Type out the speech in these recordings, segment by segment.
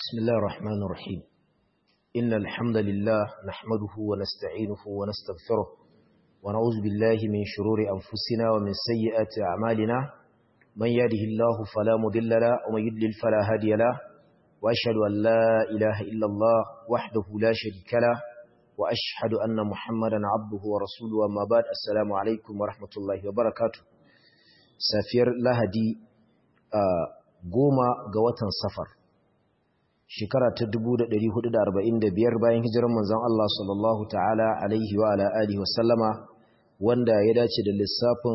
بسم الله الرحمن الرحيم إن الحمد لله نحمده ونستعينه ونستغفره ونعوذ بالله من شرور أنفسنا ومن سيئات أعمالنا من يهده الله فلا مضل له ومن يضلل فلا هادي له وأشهد أن لا إله إلا الله وحده لا شريك له وأشهد أن محمدا عبده ورسوله وما بعد السلام عليكم ورحمة الله وبركاته سافير لهدي آه goma ga watan safar shekara ta 1445 bayan hijirar manzon Allah sallallahu ta'ala alaihi wa ala alihi wasallama wanda ya dace da lissafin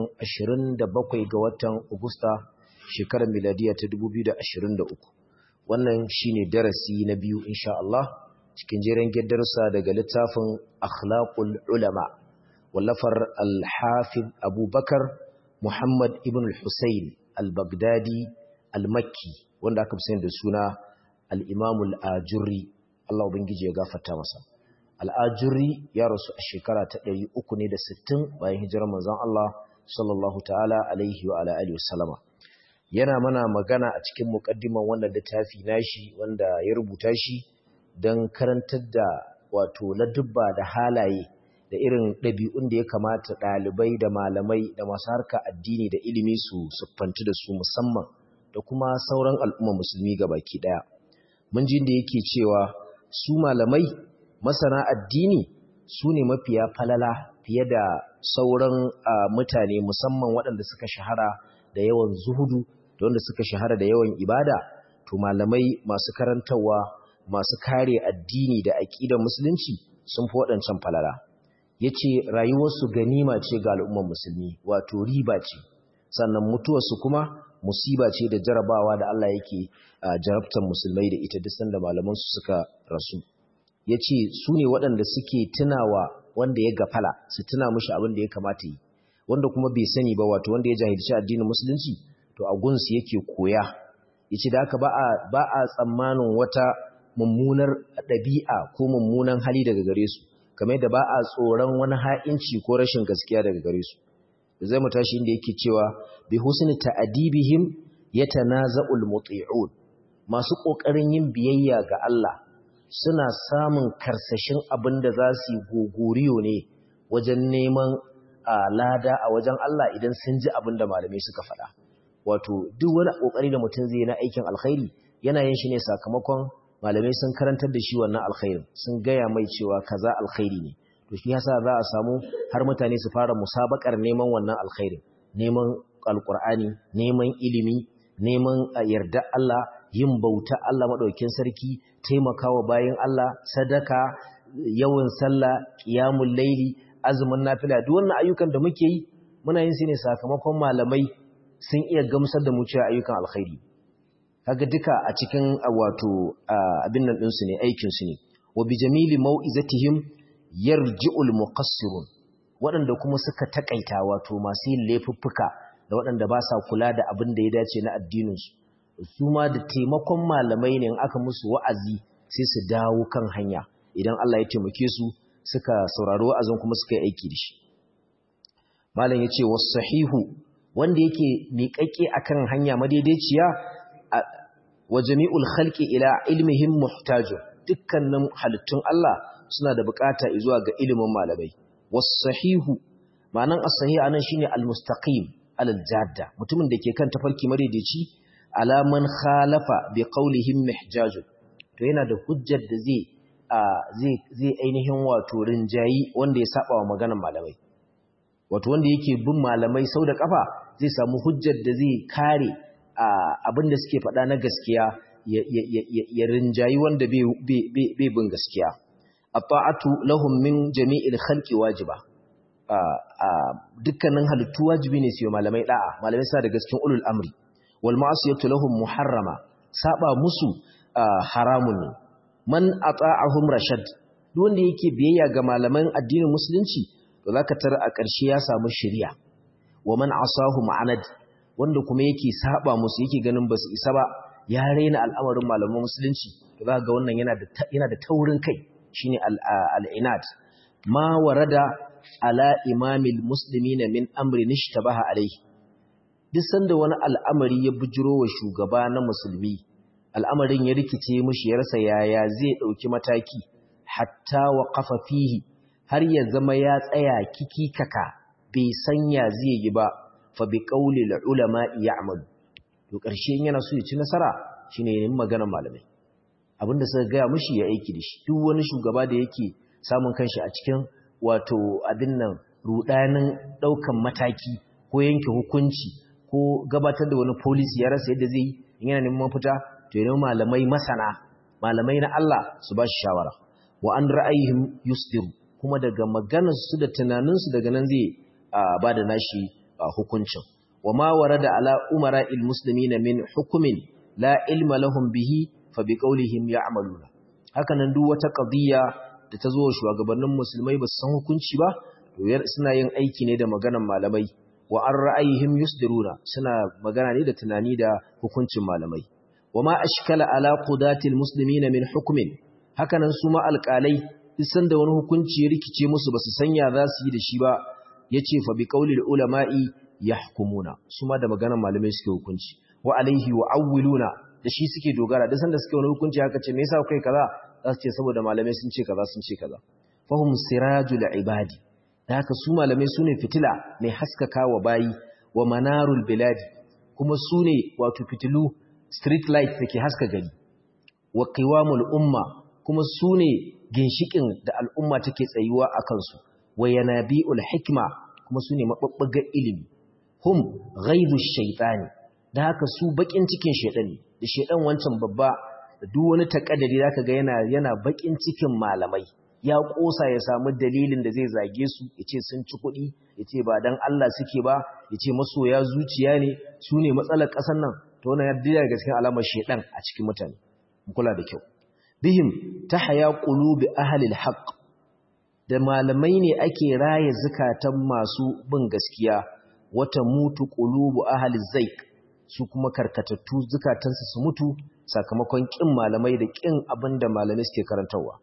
27 ga watan Agusta shekarar miladiya ta 2023 wannan shine darasi na biyu insha Allah cikin jeren darussa daga littafin akhlaqul ulama wallafar al-hafiz Abubakar Muhammad ibn al-Husayn al-Baghdadi al-Makki wanda aka fi da suna al'imamul ajurri Allah Ubangiji ya gafarta masa. Al'ajurri ya rasu a shekara ta ɗari uku ne da sittin bayan hijirar manzan Allah sallallahu ta'ala alaihi wa ala'ali wasallama. Yana mana magana a cikin muƙaddiman wannan littafi nashi wanda ya rubuta shi don karantar da wato ladubba da halaye da irin ɗabi'un da ya kamata ɗalibai da malamai da masu harka addini da ilimi su siffanci da su musamman da kuma sauran al'umma musulmi ga baki ɗaya. mun ji da yake cewa su malamai masana addini su ne mafiya falala fiye da sauran mutane musamman waɗanda suka shahara da yawan zuhudu da wanda suka shahara da yawan ibada to malamai masu karantarwa masu kare addini da aƙidar musulunci sun fi waɗancan falala ya ce rayuwarsu ganima ce ga al'ummar musulmi wato riba ce sannan mutuwarsu kuma musiba ce da jarabawa da Allah yake jarabtar musulmai da ita duk sanda malamansu suka rasu ya ce su ne waɗanda suke tunawa wanda ya gafala su tuna mushi abin da ya kamata yi wanda kuma bai sani ba wato wanda ya jahilci addinin musulunci to a gunsu yake koya ya ce da haka ba a tsammanin wata mummunar ɗabi'a ko mummunan hali daga gare su kamar da ba a tsoron wani ha'inci ko rashin gaskiya daga gare su zai mu tashi inda yake cewa bi husni ta'dibihim yatanaza'ul muti'un masu kokarin yin biyayya ga Allah suna samun karsashin abinda za su gogoriyo ne wajen neman lada a wajen Allah idan sun ji abinda malamai suka faɗa wato duk wani kokari da mutum zai na aikin alkhairi yana yin shi ne sakamakon malamai sun karantar da shi wannan alkhairin sun gaya mai cewa kaza alkhairi ne to shi yasa za a samu har mutane su fara musabakar neman wannan alkhairin neman alkur'ani neman ilimi neman yarda Allah yin bauta Allah madaukakin sarki taimakawa bayin Allah sadaka yawan sallah qiyamul laili azumin nafila duk wannan ayyukan da muke yi muna yin su ne sakamakon malamai sun iya gamsar da mu cewa ayyukan alkhairi kaga duka a cikin wato abin nan ɗinsu ne aikin su ne wa bi jamili mau'izatihim yarji'ul muqassirun waɗanda kuma suka takaita wato masu yin laifuffuka da waɗanda ba sa kula da abin da ya dace na addininsu su ma da taimakon malamai ne in aka musu wa'azi sai su dawo kan hanya idan Allah ya taimake su suka saurari wa'azin kuma suka yi aiki da shi malam ya ce wasu sahihu wanda yake miƙaƙe akan hanya madaidaiciya wa jami'ul khalqi ila ilmihim muhtajun dukkanin halittun Allah suna da bukata zuwa ga ilimin malamai was-sahihu ma'anan as-sahih anan shine al-mustaqim al-jadda mutumin da ke kan tafarki madaidaici alaman khalafa bi qawlihim mihjaj to yana da hujjar da zai zai zai ainihin wato rinjayi wanda ya saba wa maganar malamai wato wanda yake bin malamai sau da kafa zai samu hujjar da zai kare abin da suke faɗa na gaskiya ya rinjayi wanda bai bin gaskiya at-ta'atu lahum min jami'il khalqi wajiba dukkanin halittu wajibi ne su malamai da'a malamai sa daga cikin ulul amri wal ma'asiyatu lahum muharrama saba musu haramun ne man ata'ahum rashad duk wanda yake biyayya ga malaman addinin musulunci to zaka tara a ƙarshe ya samu shari'a wa man asahu ma'anad wanda kuma yake saba musu yake ganin basu isa ba ya raina al'amarin malaman musulunci to zaka ga wannan yana da yana da taurin kai shine al'inat ma warada ala imamil muslimina min amri nishtabaha alaihi duk sanda wani al'amari ya bujiro wa shugaba na musulmi al'amarin ya rikice mishi ya rasa yaya zai dauki mataki hatta waqafa fihi har ya zama ya tsaya kikikaka bai sanya zai yi ba fa bi qawli ulama ya'malu to ƙarshe yana so ya ci nasara shine yin maganar malamai abinda suka gaya mishi ya aiki da shi duk wani shugaba da yake samun kanshi a cikin wato abin nan rudanin daukan mataki ko yanke hukunci ko gabatar da wani policy ya rasa yadda zai yi yana neman mafita to yana malamai masana malamai na Allah su ba shi shawara wa an ra'ayihim yusdiru kuma daga maganar su da tunanin su daga nan zai ba da nashi hukuncin wa ma warada ala umara il muslimina min hukumin la ilma lahum bihi fa bi qawlihim ya'maluna haka nan duk wata qadiyya da ta zo shugabannin musulmai ba su san hukunci ba to suna yin aiki ne da maganar malamai wa an ra'ayihim yusdiruna suna magana ne da tunani da hukuncin malamai wama ashkala ala qudatil muslimina min hukmin hakanan su ma alqalai isan da wani hukunci ya rikice musu basu sanya za su yi da shi ba yace fa bi qaulil ulama'i yahkumuna su ma da maganar malamai suke hukunci wa alaihi wa awwiluna da shi suke dogara da sanda suke wani hukunci haka ce me yasa kai kaza za su ce saboda malamai sun ce kaza sun ce kaza fahum sirajul ibadi da haka su malamai su ne fitila mai haskaka wa bayi wa manarul biladi kuma su ne wato fitilu street light da ke haska gari wa qiwamul umma kuma su ne ginshikin da al'umma take tsayuwa a kansu wa yanabi'ul hikma kuma su ne mababbagar ilimi hum ghaibu shaytani da haka su bakin cikin shaytan ne da shaytan wancan babba da duk wani takaddari zaka ga yana yana bakin cikin malamai ya kosa ya samu dalilin da zai zage su ya ce sun ci kuɗi ya ce ba don Allah suke ba ya ce masoya zuciya ne su ne matsalar ƙasar nan ta wani yadda daga cikin alamar shaidan a cikin mutane kula da kyau bihim ta haya ƙulubi ahalil haƙ da malamai ne ake raye zukatan masu bin gaskiya wata mutu ƙulubu ahalil zaik su kuma karkatattu zukatansu su mutu sakamakon ƙin malamai da ƙin abin da malamai suke karantarwa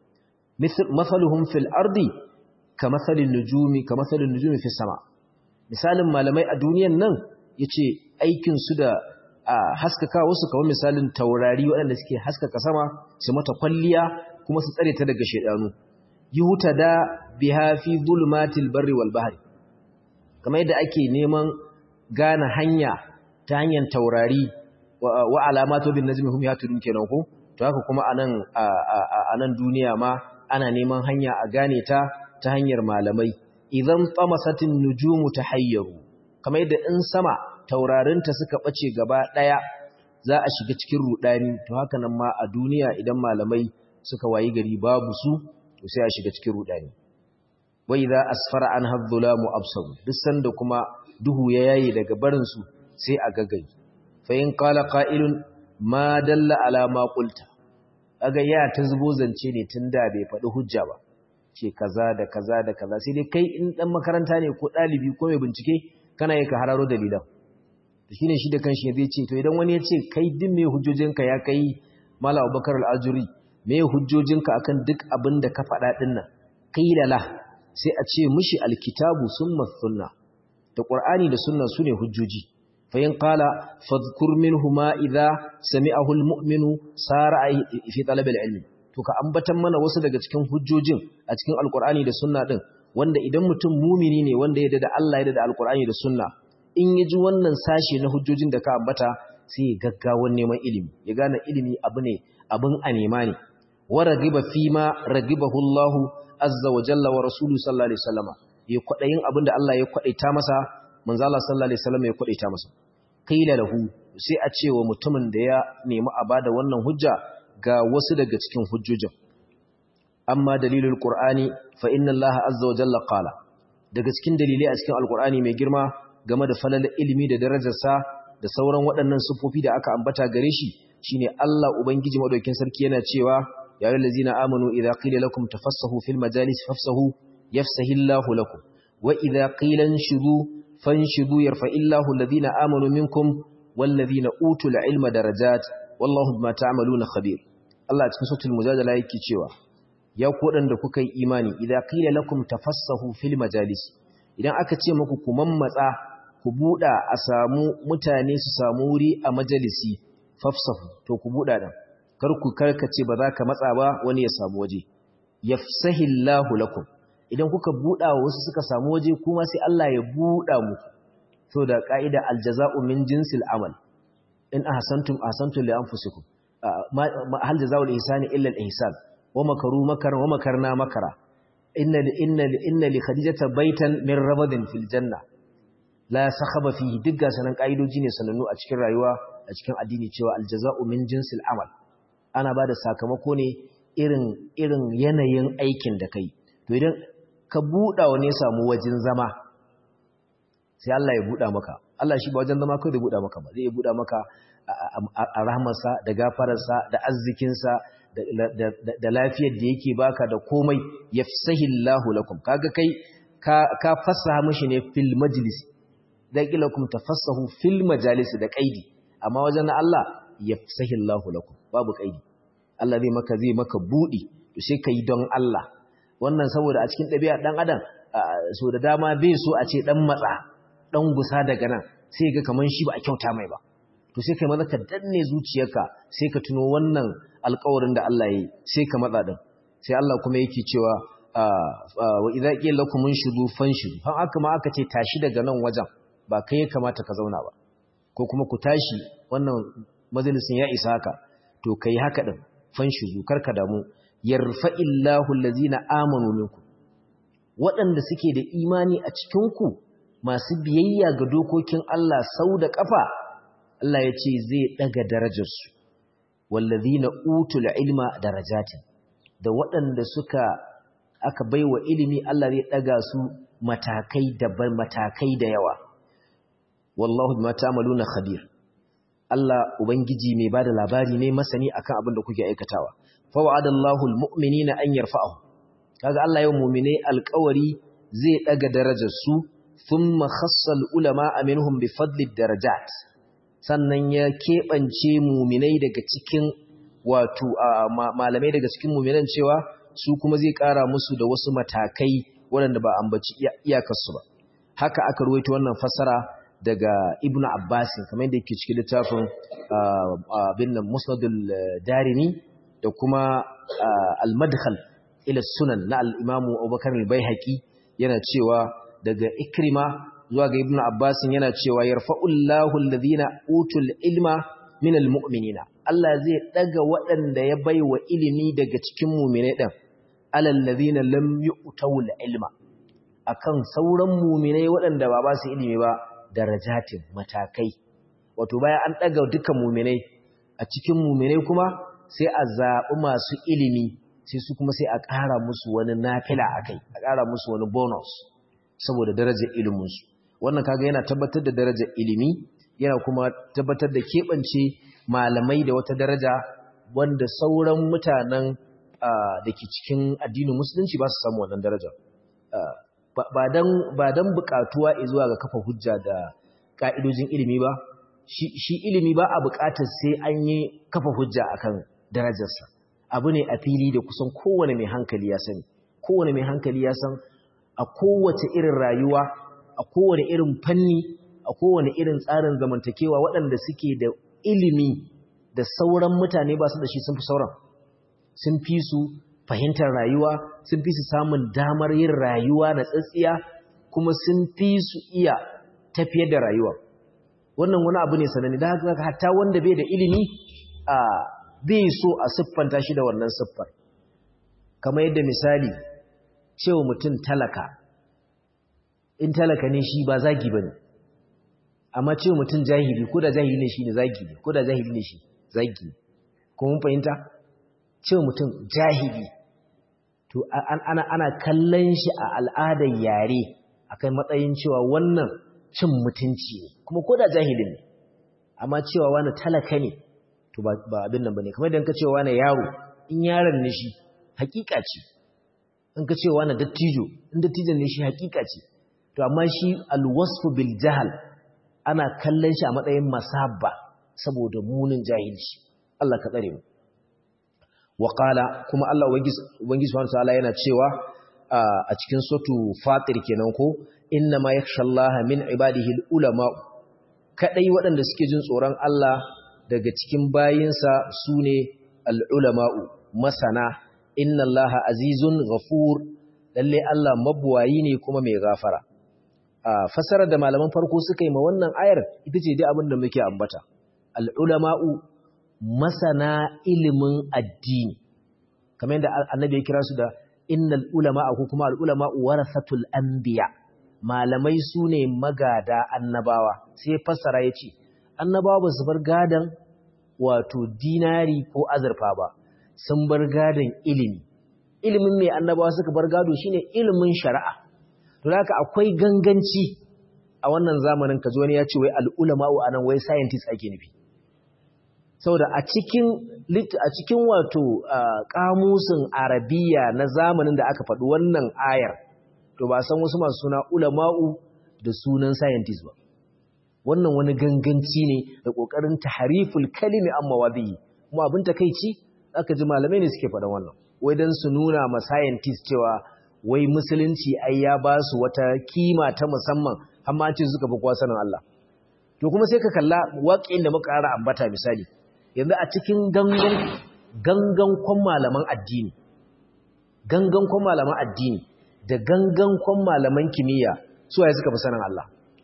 مثلهم في الأرض كمثل النجوم كمثل النجوم في السماء misalin malamai a duniyan nan yace aikin su da haskaka wasu kamar misalin taurari waɗanda suke haskaka sama su mata kwalliya kuma su tsare ta daga shedanu yuta da biha fi zulumatil barri wal bahri kamar yadda ake neman gane hanya ta hanyar taurari wa alamatu bin najmi hum yatudun kenan ko to haka kuma anan a nan duniya ma ana neman hanya a gane ta ta hanyar malamai idan tamasatin nujumu tahayyaru kamar yadda in sama taurarinta suka bace gaba daya za a shiga cikin rudani to haka nan ma a duniya idan malamai suka wayi gari babu su to sai a shiga cikin rudani wa idza asfara an hadhulamu absar duk sanda kuma duhu ya yayi daga barin su sai a gagari fa in qala qa'ilun ma dalla ala ma qulta aga ya ta zubo zance ne tun da bai faɗi hujja ba ce kaza da kaza da kaza sai dai kai in dan makaranta ne ko ɗalibi ko mai bincike kana yi ka hararo dalilan to shine shi da kanshi zai ce to idan wani ya ce kai din me hujjojinka ya kai mala abubakar al-ajuri me hujjojinka akan duk abin da ka faɗa din nan qila la sai a ce mishi alkitabu summa sunna da qur'ani da sunna sune hujjoji فإن قال فاذكر منه ما إذا سمعه المؤمن سار في طلب العلم to ka ambatan mana wasu daga cikin hujjojin a cikin alkur'ani da sunna din wanda idan mutum mumini ne wanda ya da Allah ya da alkur'ani da sunna in ya ji wannan sashe na hujjojin da ka ambata sai ya gaggawan neman ilimi ya gane ilimi abu ne abin a nema ne wa ragiba fi ma ragibahu Allah azza wa jalla wa rasuluhu sallallahu alaihi wasallama ya kwadayin abin da Allah ya kwadaita masa manzo Allah sallallahu alaihi wasallam ya kwadaita masa qila lahu sai a ce wa mutumin da ya nemi a bada wannan hujja ga wasu daga cikin hujjojin amma dalilul qur'ani fa inna Allah azza wa jalla qala daga cikin dalilai a cikin alqur'ani mai girma game da falalar ilimi da darajarsa da sauran waɗannan sufofi da aka ambata gare shi shine Allah ubangiji madaukakin sarki yana cewa ya ayyuhallazina amanu idza qila lakum tafassahu fil majalis fafsahu yafsahillahu lakum wa idza qila inshudu fanshudu yarfa'illahu alladhina amanu minkum wallazina utul ilma darajat wallahu bima ta'maluna khabir Allah cikin suratul mujadala yake cewa ya ku da kuka yi imani idza qila lakum tafassahu fil majalis idan aka ce muku ku mammatsa ku buda a samu mutane su samu wuri a majalisi fafsahu to ku buda dan kar ku karkace ba za ka matsa ba wani ya samu waje yafsahillahu lakum idan kuka buɗa wa wasu suka samu waje kuma sai Allah ya buɗa muku so da ka'ida aljaza'u min jinsil amal in ahsantum ahsantum li anfusikum hal jazaa'ul ihsani illa al-ihsan wa makaru makara wa makarna makara inna inna inna li khadijata baitan min rabadin fil janna la sakhaba fihi digga sanan kaidoji ne sanannu a cikin rayuwa a cikin addini cewa aljaza'u min jinsil amal ana bada sakamako ne irin irin yanayin aikin da kai to idan ka buɗa wa ne samu wajen zama sai Allah ya buɗa maka Allah shi ba wajen zama kai da buɗa maka ba zai buɗa maka a rahmarsa da gafararsa da arzikinsa da lafiyar da yake baka da komai yafsahillahu lakum kaga kai ka fassaha mishi ne fil majlis da kilakum tafassahu fil majalis da kaidi amma wajen Allah yafsahillahu lakum babu kaidi Allah zai maka zai maka budi to sai kai don Allah wannan saboda a cikin ɗabi'a dan adam so da dama bai so a ce dan matsa dan gusa daga nan sai ga kaman shi ba a kyauta mai ba to sai kai maza ka danne zuciyarka sai ka tuno wannan alƙawarin da Allah ya yi sai ka matsa din sai Allah kuma yake cewa wa idza qila lakum unshudu fanshudu fa aka ma aka ce tashi daga nan wajen ba kai ya kamata ka zauna ba ko kuma ku tashi wannan majalisin ya isa haka to kai haka din fanshudu karka damu yarfa'illahu allazina amanu minkum waɗanda suke da imani a cikin ku masu biyayya ga dokokin Allah sau da kafa Allah ya ce zai daga darajarsu wallazina utul ilma darajatin da waɗanda suka aka baiwa ilimi Allah zai daga su matakai daban matakai da yawa wallahu bima ta'maluna khabir Allah ubangiji mai bada labari ne masani akan abin da kuke aikatawa fa wa'adallahu almu'minina an yarfa'ahu kaga Allah yau mu'mine alƙawari zai daga darajar su thumma khassal ulama minhum bi fadli darajat sannan ya keɓance muminai daga cikin wato malamai daga cikin muminan cewa su kuma zai ƙara musu da wasu matakai waɗanda ba ambaci iyakarsu ba haka aka ruwaito wannan fasara daga ibnu abbasin kamar yadda yake cikin littafin abin nan musnadul darimi da kuma al-madkhal ila sunan na al-imamu abubakar al-baihaqi yana cewa daga ikrima zuwa ga ibnu abbasin yana cewa yarfa'ullahu alladhina utul ilma minal mu'minina Allah zai daga waɗanda ya baiwa ilimi daga cikin mu'minai din alal ladhina lam yu'tul ilma akan sauran mu'minai waɗanda ba ba su ilimi ba darajatin matakai wato bayan an daga dukkan mu'minai a cikin mu'minai kuma sai a zaɓi masu ilimi sai su kuma sai a ƙara musu wani nafila akai a ƙara musu wani bonus saboda darajar iliminsu wannan kaga yana tabbatar da darajar ilimi yana kuma tabbatar da keɓance malamai da wata daraja wanda sauran mutanen da ke cikin addinin musulunci ba su samu wannan daraja ba don buƙatuwa zuwa ga kafa hujja da ƙa'idojin ilimi ba shi ilimi ba a buƙatar sai an yi kafa hujja akan darajarsa abu ne a fili da kusan kowane mai hankali ya sani kowane mai hankali ya san a kowace irin rayuwa a kowane irin fanni a kowane irin tsarin zamantakewa waɗanda suke da ilimi da sauran mutane ba su da shi sun fi sauran sun fi su fahimtar rayuwa sun fi su samun damar yin rayuwa na tsatsiya kuma sun fi su iya tafiyar da rayuwa wannan wani abu ne sanani da haka hatta wanda bai da ilimi a bai so a siffanta shi da wannan siffar kamar yadda misali cewa mutum talaka in talaka ne shi ba zagi ba ne amma ce mutum jahili ko da jahili ne shi ne zagi ne ko da jahili ne shi zagi ne kuma fahimta ce mutum jahili to ana, ana kallon shi a al'adar yare akan matsayin cewa wannan cin mutunci ne kuma ko da jahilin ne amma cewa wani talaka ne to ba abin nan ba ne kamar idan ka cewa wani yaro in yaron ne shi hakika ce in ka cewa wani dattijo in dattijon ne shi hakika ce to amma shi alwasfu bil jahal ana kallon shi a matsayin masabba saboda munin jahilci Allah ka tsare mu wa qala kuma Allah ubangiji subhanahu wataala yana cewa a cikin sotu fatir kenan ko inna ma yakhshallaha min ibadihi ulama kadai waɗanda suke jin tsoron Allah daga cikin bayinsa sune al'ulama'u masana inna Allah azizun ghafur lalle Allah mabuwayi ne kuma mai gafara a fasarar da malaman farko suka yi ma wannan ayar ita ce dai abin da muke ambata al'ulama'u masana ilimin addini kamar yadda annabi ya kira su da innal ulama'a ko kuma al'ulama'u warasatul anbiya malamai su ne magada annabawa sai fassara ya ce annabawa ba su bar gadan wato dinari ko azurfa ba sun bar gadan ilimi ilimin mai annabawa suka bar gado shine ilimin shari'a to haka akwai ganganci a wannan zamanin ka zo ne ya ce wai al'ulama'u anan wai scientist ake nufi saboda a cikin a cikin wato kamusin arabiya na zamanin da aka faɗi wannan ayar to ba san wasu masu suna ulama'u da sunan scientist ba wannan wani ganganci ne da ƙoƙarin tahariful kalimi amma wadihi kuma abin takeici aka ji malamai ne suke faɗan wannan wai dan su nuna ma scientist cewa wai musulunci ai ya ba su wata kima ta musamman amma ce suka fi kowa sanin Allah to kuma sai ka kalla waƙin da muka ƙara ambata misali yanzu a cikin gangan gangan kwan malaman addini gangan kwan malaman addini da gangan kwan malaman kimiyya su waye suka fi sanin Allah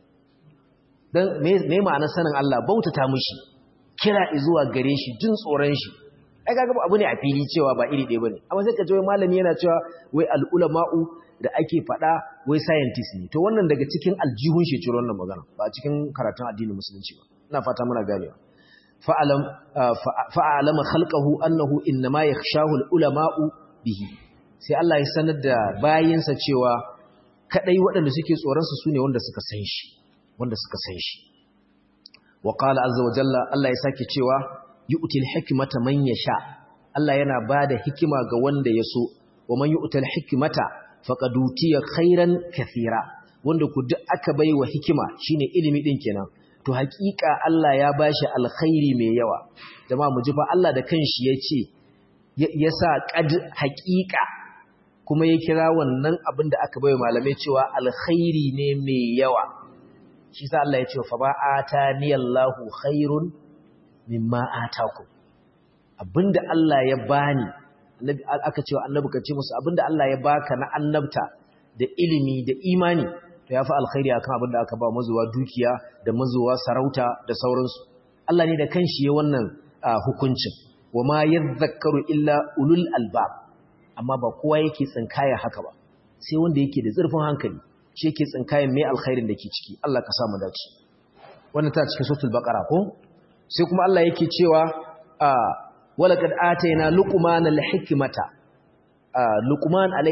dan me ma'anar sanin Allah bautata mushi kira zuwa gare shi jin tsoron shi ai kaga abu ne a fili cewa ba iri ɗaya bane amma sai ka ji wai malami yana cewa wai al-ulama'u da ake faɗa wai scientist ne to wannan daga cikin aljihun shi ciro wannan magana ba cikin karatun addinin musulunci ba ina fata muna ganewa fa'alam fa'alama khalqahu annahu innama yakhshahu al-ulama'u bihi sai Allah ya sanar da bayinsa cewa kadai waɗanda suke tsoron su sune wanda suka san shi wanda suka san shi wa qala azza wa jalla Allah ya sake cewa yu'til hikmata man yasha Allah yana bada hikima ga wanda ya so wa man yu'tal hikmata faqad utiya khairan kathira wanda ku duk aka baiwa hikima shine ilimi din kenan to hakika Allah ya bashi alkhairi mai yawa jama'a mu ji fa Allah da kanshi yace ya sa qad hakika kuma ya kira wannan abin da aka baiwa malamai cewa alkhairi ne mai yawa shi sa Allah ya ce fa ba ataniyallahu khairun mimma ataku abinda Allah ya bani annabi aka cewa annabi kace musu abinda Allah ya baka na annabta da ilimi da imani to yafi alkhairi akan abinda aka ba mazuwa dukiya da mazuwa sarauta da sauransu Allah ne da kanshi ya wannan hukuncin wama yadhakkaru illa ulul albab amma ba kowa yake tsinkaya haka ba sai wanda yake da zurfin hankali shi yake tsinkayen mai alkhairin da ke ciki Allah ka samu dace wannan ta cikin suratul baqara ko sai kuma Allah yake cewa walaqad atayna luqmana al-hikmata luqman alai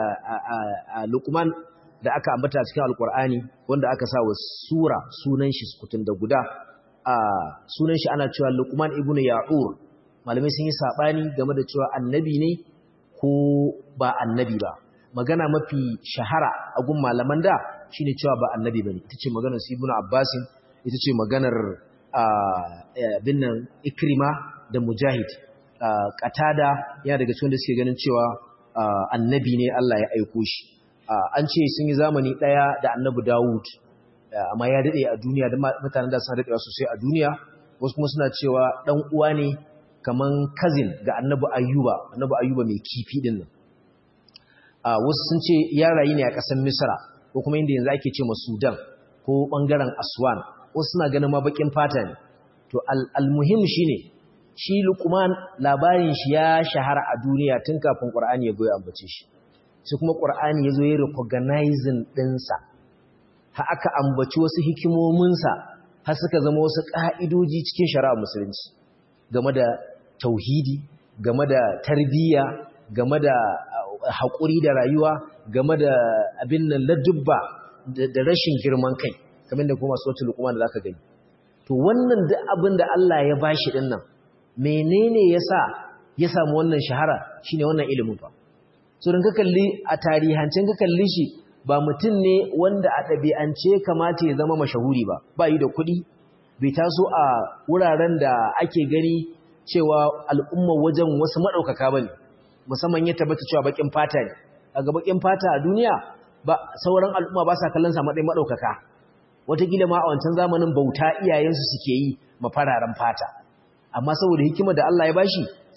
luqman da aka ambata cikin alqur'ani wanda aka sa wa sura sunan shi sukutun da guda sunan shi ana cewa luqman ibnu ya'ur malamai sun yi sabani game da cewa annabi ne ko ba annabi ba magana mafi shahara a gun malaman da shine cewa ba annabi bane ita ce maganar su ibnu abbasin ita ce maganar binnan ikrima da mujahid qatada yana daga cikin da suke ganin cewa annabi ne Allah ya aiko shi an ce sun yi zamani daya da annabi Dawud amma ya dade a duniya da mutanen da sun dade sosai a duniya wasu kuma suna cewa dan uwa ne kaman cousin ga annabi Ayyuba annabi Ayyuba mai kifi din nan wasu sun ce ya rayu ne a ƙasar Misra ko kuma inda yanzu ake ce ma Sudan ko bangaren Aswan wasu suna ganin ma bakin fata ne to almuhim shine shi Luqman labarin shi ya shahara a duniya tun kafin Qur'ani ya goyi ambace shi sai kuma Qur'ani ya zo ya recognizing dinsa ha aka ambaci wasu hikimomin sa har suka zama wasu ka'idoji cikin shari'a musulunci game da tauhidi game da tarbiyya game da haƙuri da rayuwa game da abin nan ladubba da rashin girman kai kamar da kuma sautul luqman da zaka gani to wannan duk abin da Allah ya bashi din nan menene yasa ya samu wannan shahara shine wannan ilimin fa so dan ka kalli a tarihancin ka kalli shi ba mutum ne wanda a ɗabi'ance kamata ya zama mashahuri ba ba yi da kuɗi bai taso a wuraren da ake gani cewa al'umma wajen wasu maɗaukaka ba ne musamman ya tabbata cewa baƙin fata ne daga baƙin fata a duniya ba sauran al'umma ba sa kallon sa matsayin maɗaukaka wataƙila ma a wancan zamanin bauta iyayensu suke yi mafararen fata amma saboda hikimar da Allah ya bashi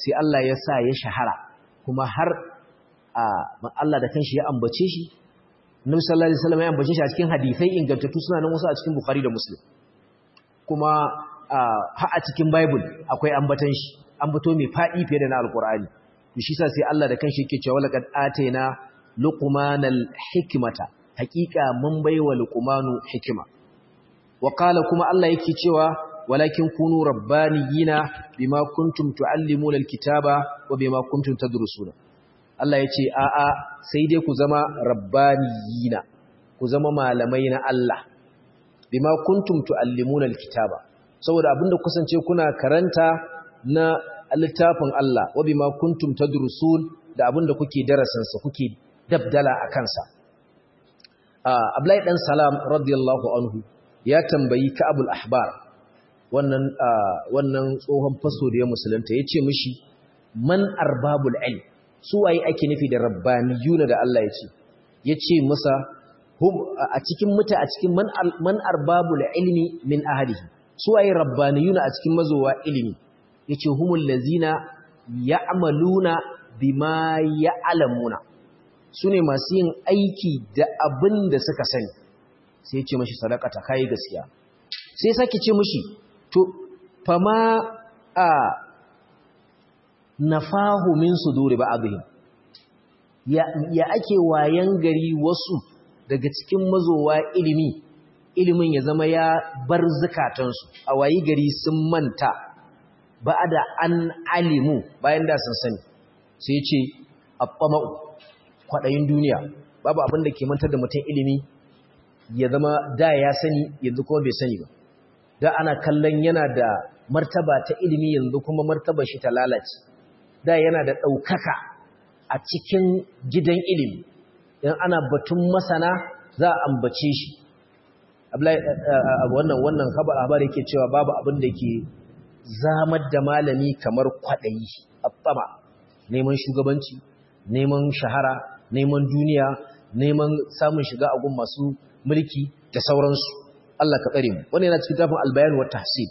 sai Allah ya sa ya shahara kuma har Allah da kanshi ya ambace shi Nabi sallallahu alaihi wasallam ya ambace shi a cikin hadisai ingantattu suna nan wasu a cikin Bukhari da Muslim kuma har a cikin Bible akwai ambatan shi ambato mai fadi fiye da na Alqur'ani to shi sa sai Allah da kanshi yake cewa laqad ataina luqmanal hikmata haqiqa mun baiwa luqmanu hikima wa qala kuma Allah yake cewa walakin kunu rabbaniyina bima kuntum tuallimuna alkitaba wa bima kuntum tadrusuna Allah yace a a sai dai ku zama rabbaniyina ku zama malamai na Allah bima kuntum tuallimuna alkitaba saboda abinda kusance kuna karanta na littafin Allah wa bima kuntum tadrusun da abinda kuke darasin sa kuke dabdala akan sa Abdullahi dan Salam radiyallahu anhu ya tambayi Ka'abul Ahbar wannan wannan tsohon faso da ya musulunta yace mishi man arbabul ilm su waye ake nufi da rabbaniyuna da Allah yace yace masa hum a cikin muta a cikin man man arbabul ilmi min ahlihi su waye rabbaniyuna a cikin mazowa ilimi yace humul lazina ya'maluna bima ya'lamuna sune masu yin aiki da abin da suka sani sai ya ce mashi sadakata kai gaskiya sai sake ce mashi to fama a nafahu min suduri ba'dihim ya ya ake wayan gari wasu daga cikin mazowa ilimi ilimin ya zama ya bar zakatansu a wayi gari sun manta ba'da an alimu bayan da sun sani sai ya ce abbama'u kwadayin duniya babu abin da ke mantar da mutum ilimi ya zama da ya sani yanzu kuma bai sani ba da ana kallon yana da martaba ta ilimi yanzu kuma martaba shi ta lalace da yana da ɗaukaka a cikin gidan ilimi in ana batun masana za a ambace shi wannan wannan habar habari yake cewa babu abin da ke zamar da malami kamar kwaɗayi a neman shugabanci neman shahara neman duniya neman samun shiga a gun masu mulki da sauransu Allah ka tsare mu wannan yana cikin littafin al-bayan wa tahsil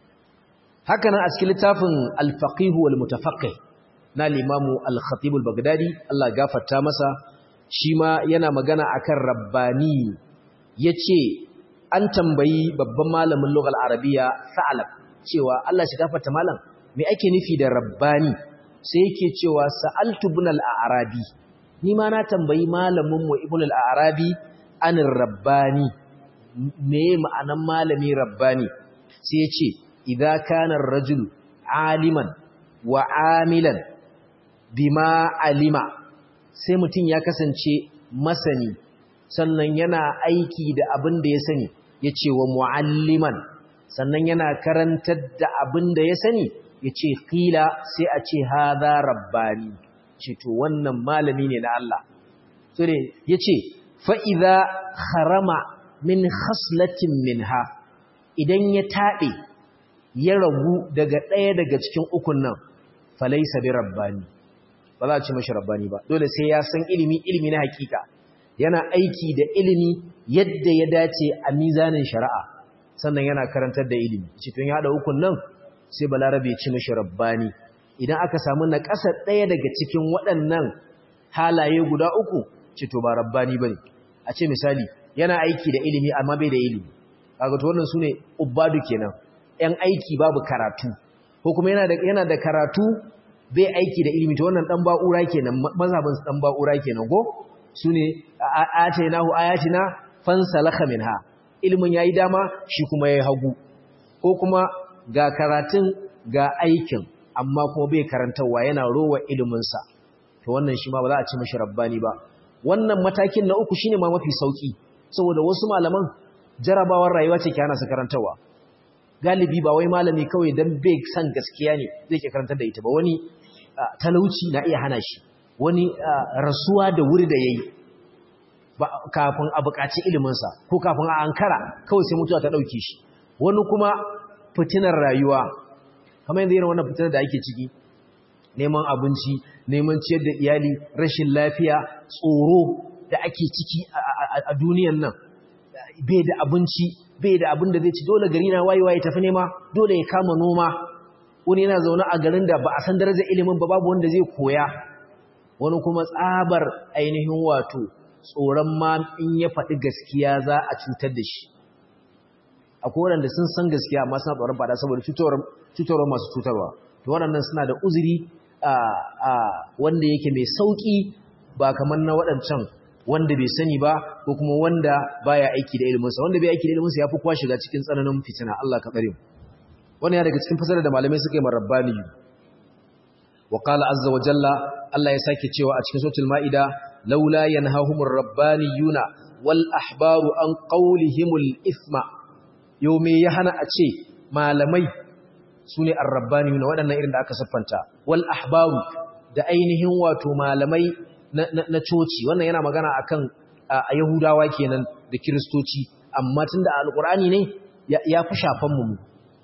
haka nan a cikin littafin al-faqih wal mutafaqqih na al-imam al-khatib al-baghdadi Allah gafarta masa shi ma yana magana akan rabbani yace an tambayi babban malamin lughal arabiya sa'alab cewa Allah shi gafarta malam me ake nufi da rabbani sai yake cewa sa'altu ibn al-arabi ni ma na tambayi malamin mu ibn al-arabi anin rabbani me ma'anan malami rabbani sai ya ce idza kana ar-rajulu aliman wa amilan bima alima sai mutum ya kasance masani sannan yana aiki da abin da ya sani yace wa mualliman sannan yana karantar da abin da ya sani yace qila sai a ce hadha rabbani ce to wannan malami ne na Allah so ne yace fa'iza harama min haslatin minha idan ya taɗe ya ragu daga ɗaya daga cikin ukun nan falaisa bi rabbani ba za a ci mashi rabbani ba dole sai ya san ilimi ilimi na hakika yana aiki da ilimi yadda ya dace a mizanin shari'a sannan yana karantar da ilimi cikin ya haɗa ukun nan sai balarabe ya ci mashi rabbani idan aka samu na ƙasa ɗaya daga cikin waɗannan halaye guda uku ce to ba rabbani bane a ce misali yana aiki da ilimi amma bai da ilimi kaga to wannan sune ubbadu kenan ɗan aiki babu karatu ko kuma yana da yana da karatu bai aiki da ilimi to wannan dan ba'ura kenan mazhabin dan ba'ura kenan go sune atainahu ayatina fansalakha minha ilimin yayi dama shi kuma yayi hagu ko kuma ga karatun ga aikin amma kuma bai karantawa yana rowa ilimin sa to wannan shi ma ba za a ci mashi rabbani ba wannan matakin na uku shine ma mafi sauki saboda wasu malaman jarabawar rayuwa ce ke hana su karantawa galibi ba wai malami kawai dan bai san gaskiya ne zai ke karantar da ita ba wani talauci na iya hana shi wani rasuwa da wuri da yayi kafin a buƙaci iliminsa ko kafin a ankara kawai sai mutuwa ta ɗauke shi wani kuma fitinar rayuwa kamar yanzu irin wannan fitinar da ake ciki neman abinci neman ciyar da iyali rashin lafiya tsoro da ake ciki a duniyan nan bai da abinci bai da abin da zai ci dole gari na wayewa ya tafi nema dole ya kama noma wani yana zaune a garin da ba a san darajar ilimin ba babu wanda zai koya wani kuma tsabar ainihin wato tsoron ma in ya faɗi gaskiya za a cutar da shi akwai waɗanda sun san gaskiya amma suna tsoron faɗa saboda cutarwa masu cutarwa to waɗannan suna da uzuri wanda yake mai sauƙi ba kamar na waɗancan wanda bai sani ba ko kuma wanda baya aiki da iliminsa wanda bai aiki da iliminsa ya fi kwa shiga cikin tsananin fitina Allah ka tsare mu wannan ya daga cikin fasarar da malamai suka yi marabbani wa qala azza wa jalla Allah ya sake cewa a cikin suratul maida laula yanhahumur rabbaniyuna wal ahbaru an qawlihimul ithma yau me ya hana a ce malamai sune ar-rabbaniyuna waɗannan irin da aka siffanta wal ahbaru da ainihin wato malamai na coci wannan yana magana akan a yahudawa kenan da kiristoci amma tunda alqur'ani ne ya fi shafan mu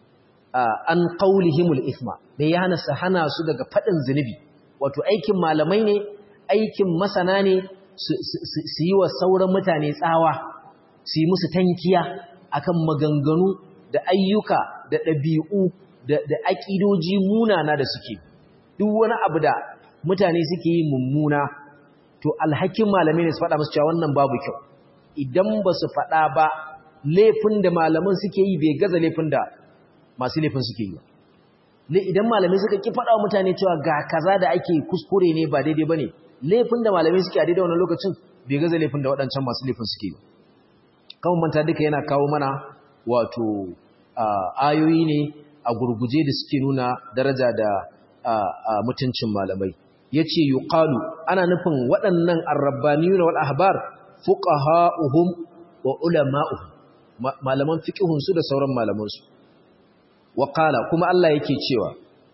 an qaulihimul ithma me ya hana su hana su daga fadin zinubi wato aikin malamai ne aikin masana ne su yi wa sauran mutane tsawa su yi musu tankiya akan maganganu da ayyuka da ɗabi'u da aƙidoji munana da suke duk wani abu da mutane suke yi mummuna to alhakin malamai ne su faɗa musu cewa wannan babu kyau idan ba su faɗa ba laifin da malaman suke yi bai gaza laifin da masu laifin suke yi ba idan malamai suka ki faɗa wa mutane cewa ga kaza da ake kuskure ne ba daidai ba ne laifin da malamai suke a daidai wannan lokacin bai gaza laifin da waɗancan masu laifin suke yi kan manta duka yana kawo mana wato ayoyi ne a gurguje da suke nuna daraja da mutuncin malamai yace yuqalu ana nufin waɗannan arrabbaniyuna wal ahbar fuqaha'uhum wa ulama'uhum malaman fiqhun su da sauran malaman su wa qala kuma Allah yake cewa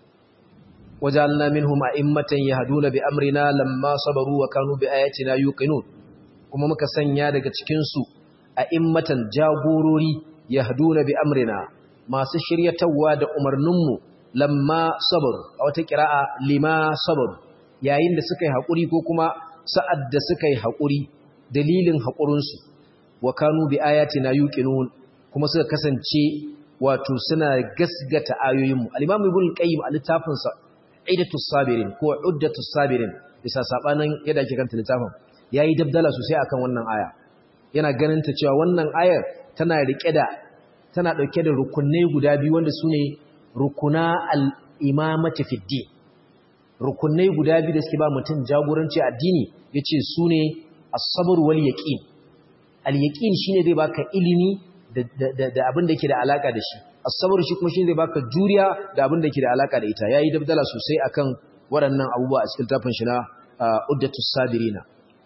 wajalna minhum a'immatan yahduna bi amrina lamma sabaru wa kanu bi ayatina yuqinun kuma muka sanya daga cikin su a'immatan jagorori yahduna bi amrina masu shiryatawa da umarninmu lamma sabaru a wata kira'a lima sabaru yayin da suka yi haƙuri ko kuma sa'ad da suka yi haƙuri dalilin haƙurinsu wa kanu bi ayatina yuqinun kuma suka kasance wato suna gasgata ayoyinmu al-imam ibn qayyim a littafin sa aidatus sabirin ko uddatus sabirin bisa sabanin yadda ake kanta littafin yayi dabdala sosai akan wannan aya yana ganin ta cewa wannan ayar tana rike da tana dauke da rukunai guda biyu wanda sune rukuna al-imamati fid din rukunai guda biyu da suke ba mutum jagoranci addini yace su ne as-sabr wal yaqin al-yaqin shine zai baka ilimi da abin da yake da alaka da shi as-sabr shi kuma shine zai baka juriya da abin da yake da alaka da ita yayi dabdala sosai akan waɗannan abubuwa a cikin tafin shi na uddatus sabirina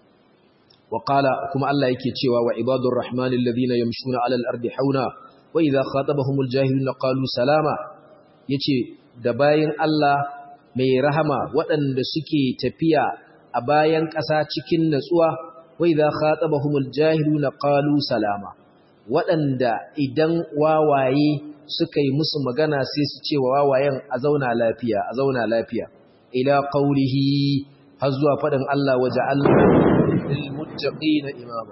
wa qala kuma Allah yake cewa wa ibadur rahmanil ladina yamshuna 'alal ardi hauna wa idha khatabahumul jahiluna qalu salama yace da bayin Allah mai rahama waɗanda suke tafiya a bayan ƙasa cikin natsuwa wai za khatabahumul jahiluna qalu salama waɗanda idan wawaye suka yi musu magana sai su ce wa wawayen a zauna lafiya a zauna lafiya ila qaulihi har zuwa faɗin Allah waja'alna lil muttaqina imama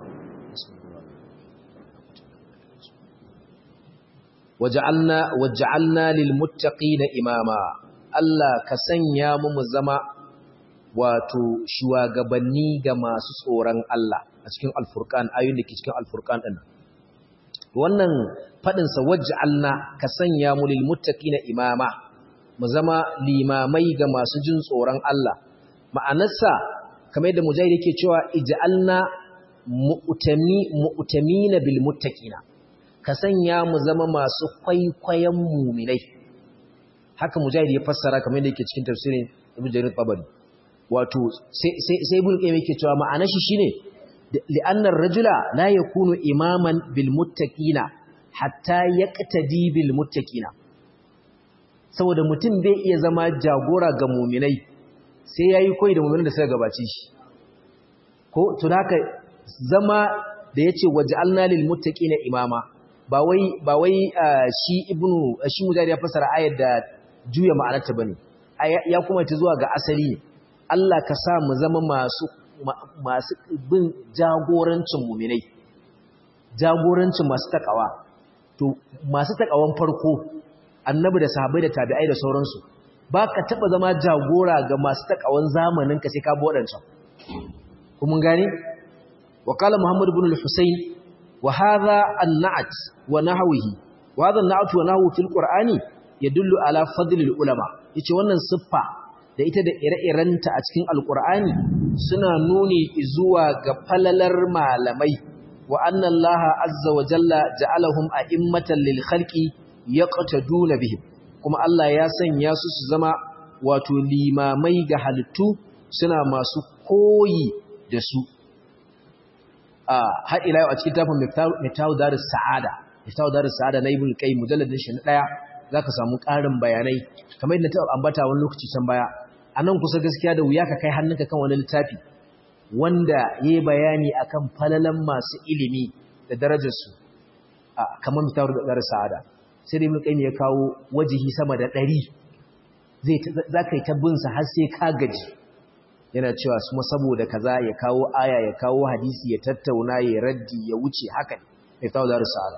waja'alna waja'alna lil muttaqina imama Allah ka sanya mu mu zama wato shugabanni ga masu tsoron Allah a cikin alfurqan ayoyin da ke cikin alfurqan din wannan fadin sa waj'alna ka sanya mu lil muttaqina imama mu zama limamai ga masu jin tsoron Allah ma'anarsa kamar yadda mujahid yake cewa ij'alna mu'tami mu'tamina bil muttaqina ka sanya mu zama masu kwaikwayon mu'minai haka mujahid ya fassara kamar yadda yake cikin tafsirin ibn jarir tabari wato sai sai ibn qayyim yake cewa ma'anar shi shine li'anna ar-rajula la yakunu imaman bil muttaqina hatta yaqtadi bil muttaqina saboda mutum bai iya zama jagora ga mu'minai sai yayi koyi da mu'minan da suka gabace shi ko to haka zama da yace waj'alna lil muttaqina imama ba wai ba wai shi ibnu shi mujahid ya fassara ayar da juya ma'anarta bane ya kuma ta zuwa ga asali Allah ka sa mu zama masu masu bin jagorancin mu'minai jagorancin masu takawa to masu takawan farko annabi da sahabbai da tabi'ai da sauransu ba ka taɓa zama jagora ga masu takawan zamanin ka sai ka bi waɗancan kuma gani wa qala muhammad ibn al-husayn wa hadha an-na'at wa nahwihi wa hadha an-na'at wa nahwu fil qur'ani yadullu ala fadl al-ulama yace wannan siffa da ita da ire-irenta a cikin alqur'ani suna nuni zuwa ga falalar malamai wa anna allaha azza wa jalla ja'alahum a'immatan lil khalqi yaqtaduna bihim kuma Allah ya sanya su su zama wato limamai ga halittu suna masu koyi da su a har ila yau a cikin tafin miftahu darus sa'ada miftahu darus sa'ada na ibn qayyim mujalladin shi na daya zaka samu ƙarin bayanai kamar yadda ta ambata wani lokaci can baya anan kusa gaskiya da wuya ka kai hannunka kan wani littafi wanda yayi bayani akan falalan masu ilimi da darajarsu kamar miftahu darus sa'ada sai da ibn qayyim ya kawo wajihi sama da 100 zai zaka yi ta bin sa har sai ka gaji yana cewa kuma saboda kaza ya kawo aya ya kawo hadisi ya tattauna ya raddi ya wuce haka ne tawo da risala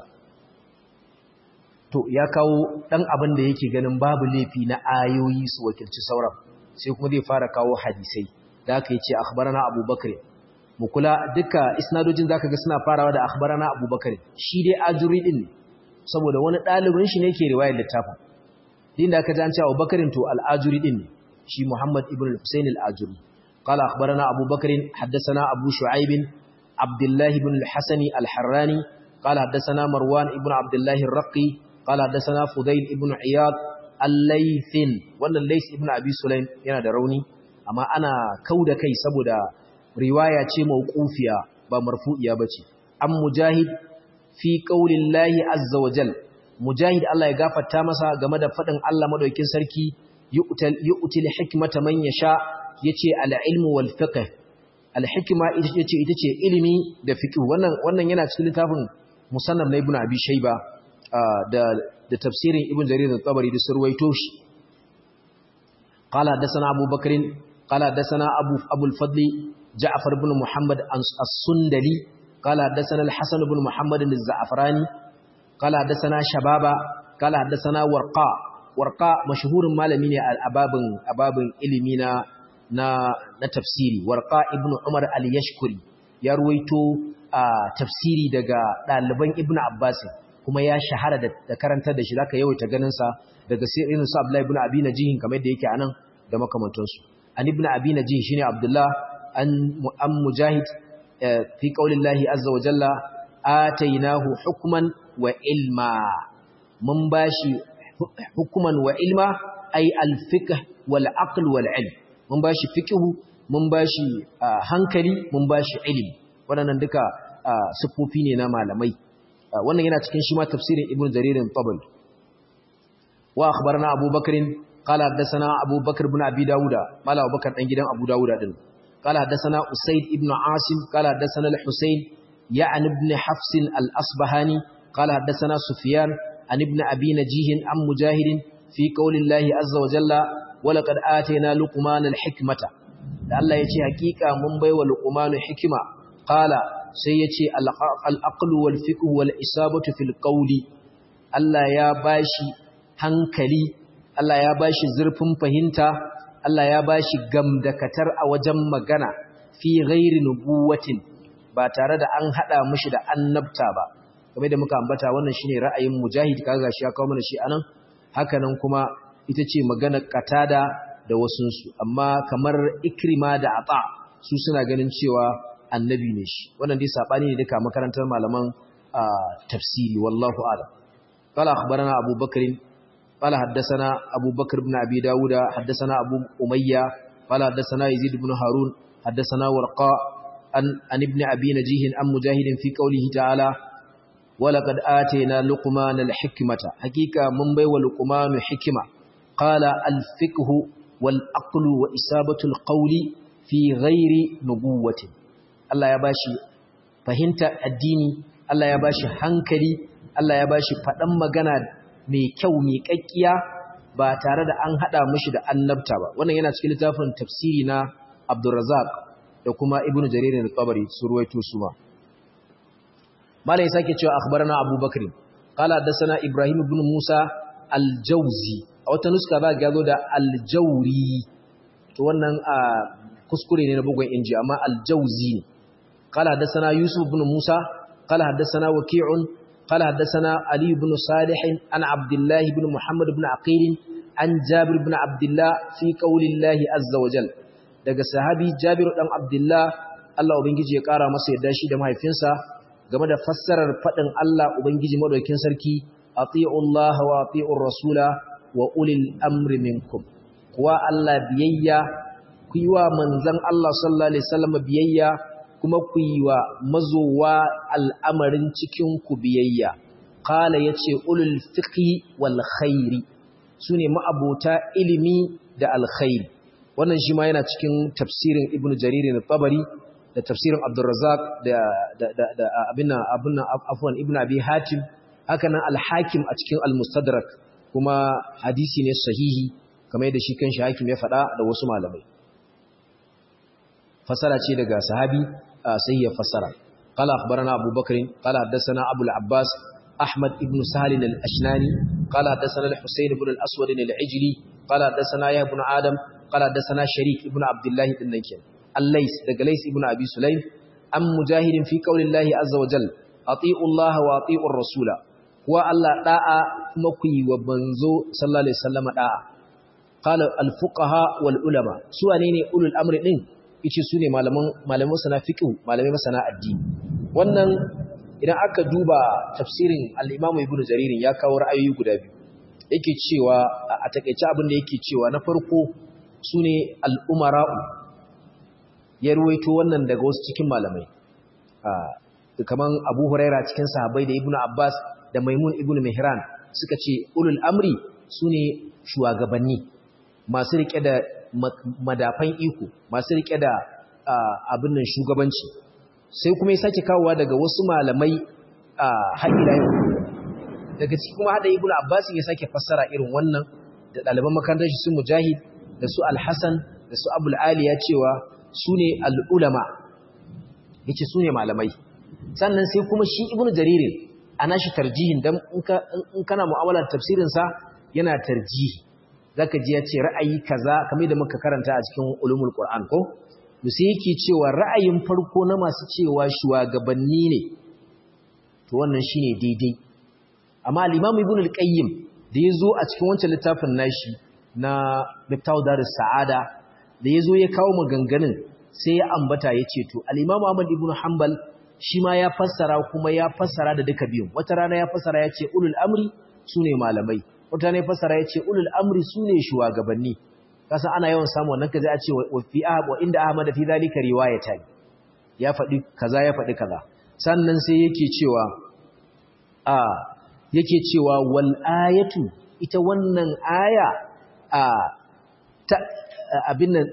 to ya kawo dan abin da yake ganin babu laifi na ayoyi su wakilci sauran sai kuma zai fara kawo hadisai da aka yi ce akhbarana abubakar mu kula duka isnadojin zaka ga suna farawa da akhbarana abubakar shi dai ajuri din ne saboda wani ɗalibin shi ne ke riwayar littafin din da aka ji an ce abubakarin to al'ajuri din ne shi muhammad ibn al-husayn al-ajuri qala akhbarana abubakar haddathana abu shu'aib abdullah ibn al-hasan al-harrani qala haddathana marwan ibn abdullah ar-raqi qala haddathana fudayl ibn iyad al-laythin wannan lays ibn abi sulaim yana da rauni amma ana kauda kai saboda riwaya ce mauqufiya ba marfu'iya bace an mujahid fi qaulillahi azza wa jal mujahid Allah ya gafarta masa game da fadin Allah madaukakin sarki yu'tal yu'til hikmata man yasha yace al-ilmu wal fiqh al-hikma ita ce ita ce ilimi da fiqh wannan wannan yana cikin littafin musannaf na ibn abi shayba da da tafsirin ibn jarir al-tabari da surwaito shi qala hadathana abu bakr qala hadathana abu abu al-fadl ja'far ibn muhammad as-sundali قال حدثنا الحسن بن محمد الزعفراني قال حدثنا شبابا قال حدثنا ورقاء ورقاء مشهور malami ne a babin ababin ilimi na na na tafsiri warqa ibn umar al-yashkuri ya ruwaito tafsiri daga daliban ibn abbas kuma ya shahara da karantar da shi zaka yawaita ganin sa daga irin su abdullahi ibn abi najih kamar da yake anan da makamantansu an ibn abi najih shine abdullah an an mujahid fi qaulillahi azza wa jalla atainahu hukman wa ilma mun bashi hukman wa ilma ay al-fiqh wal aql wal ilm mun bashi fiqhu mun bashi hankali mun bashi ilimi waɗannan duka siffofi ne na malamai wannan yana cikin shi ma tafsirin ibnu jarir tabari wa akhbarana abubakar qala hadathana abubakar ibn abi dauda mala abubakar dan gidan abu dauda din قال حدثنا أسيد ابن عاصم قال حدثنا الحسين يعني ابن حفص الأصبهاني قال حدثنا سفيان عن ابن أبي نجيه عن مجاهد في قول الله عز وجل ولقد آتينا لقمان الحكمة الله يتي حقيقة من بي ولقمان حكمة قال سيتي الأقل والفقه والإصابة في القول الله يا باشي hankali Allah ya bashi zurfin fahimta Allah ya ba shi gamdakatar a wajen magana fi ghairi nubuwatin ba tare da an hada mishi da annabta ba kamar da muka ambata wannan shine ra'ayin mujahid kaga shi ya kawo mana shi anan hakanan kuma ita ce maganar qatada da wasunsu amma kamar ikrima da ata su suna ganin cewa annabi ne shi wannan dai sabani ne duka makarantar malaman tafsiri wallahu a'lam qala akhbarana abubakar قال حدثنا أبو بكر بن أبي داود حدثنا أبو أمية قال حدثنا يزيد بن هارون حدثنا ورقاء عن, عن ابن أبي نجيه عن مجاهد في قوله تعالى ولقد آتينا لقمان الحكمة حقيقة من بي ولقمان حكمة قال الفقه والأقل وإسابة القول في غير نبوة الله يباشي فهمت الدين الله يباشي هنكلي الله يباشي فدم مغنى mai kyau mai kakkiya ba tare da an hada mishi da annabta ba wannan yana cikin littafin tafsiri na Abdurrazzaq da kuma Ibn Jarir al-Tabari su ruwaito su ma malai sake cewa akhbarana Abu Bakr qala hadathana Ibrahim ibn Musa aljauzi a wata nuska za ga zo da aljauri to wannan kuskure ne na bugun inji amma aljauzi ne qala hadathana yusuf ibn musa qala hadathana waqi'un qala hadathana ali ibn salih an abdullah ibn muhammad ibn aqil an jabir ibn abdullah fi qaulillahi azza wa jal daga sahabi jabir dan abdullah Allah ubangiji ya kara masa yadda shi da mahaifinsa game da fassarar fadin Allah ubangiji madaukakin sarki atiullaha wa atiur rasula wa ulil amri minkum kuwa Allah biyayya ku yi wa manzan Allah sallallahu Alaihi wasallam biyayya kuma ku yi wa mazowa al'amarin cikinku biyayya. Kala ya ce, Ulul fiƙi wal khairi su ne ma'abota ilimi da alkhairi. Wannan shi ma yana cikin tafsirin Ibn Jariri na Tabari da tafsirin Abdulrazak da abin afuwan Ibn Abi Hatim, haka nan alhakim a cikin Al-Mustadrak kuma hadisi ne sahihi kamar yadda shi kan shi hakim ya faɗa da wasu malamai. fasara ce daga sahabi sai ya fasara qala akhbarana abu bakr qala hadathana abu al-abbas ahmad ibn sahl al-ashnani qala hadathana al-husayn ibn al-aswad al-ijli qala hadathana ya ibn adam qala hadathana sharik ibn abdullah ibn nakin al-lays daga lays ibn abi sulaym am mujahidin fi qawlillahi azza wa jalla ati'u allah wa ati'u ar-rasula wa allah da'a kuma ku yi wa banzo sallallahu alaihi wasallam da'a qala al-fuqaha wal ulama su wane ne ulul amri din yace su ne malaman masana fiqh malamai masana addini wannan idan aka duba tafsirin al-Imam Ibn Jarir ya kawo ra'ayoyi guda biyu yake cewa a takeice abin da yake cewa na farko sune al-umara'u ya ruwaito wannan daga wasu cikin malamai kaman Abu Huraira cikin sahabbai da Ibn Abbas da Maimun Ibn Mihran suka ce ulul amri sune shugabanni masu rike da madafan iko masu rike da abin nan shugabanci sai kuma ya sake kawowa daga wasu malamai a haɗila yau daga ciki kuma haɗa ibn abbas ya sake fassara irin wannan da ɗaliban makarantar shi su mujahid da su alhassan da su abul aliya cewa su ne al'ulama ya ce su ne malamai sannan sai kuma shi ibn jaririn a nashi tarjihin don in kana mu'amalar tafsirinsa yana tarjihi zaka ji ya ce ra'ayi kaza kamar da muka karanta a cikin ulumul qur'an ko to sai yake cewa ra'ayin farko na masu cewa shugabanni ne to wannan shine daidai amma al-imam ibn al-qayyim da yazo a cikin wancan littafin nashi na Miftahu Darus Sa'ada da yazo ya kawo maganganun sai ya ambata yace to al-imam Ahmad ibn Hanbal shi ma ya fassara kuma ya fassara da duka biyun wata rana ya fassara yace ulul amri sune malamai wata ne fasara ya ce ulul amri su ne shugabanni kasan ana yawan samu wannan kaza a ce wa fi wa inda ahmad fi zalika riwayata ya faɗi kaza ya faɗi kaza sannan sai yake cewa a yake cewa wal ayatu ita wannan aya a ta abin nan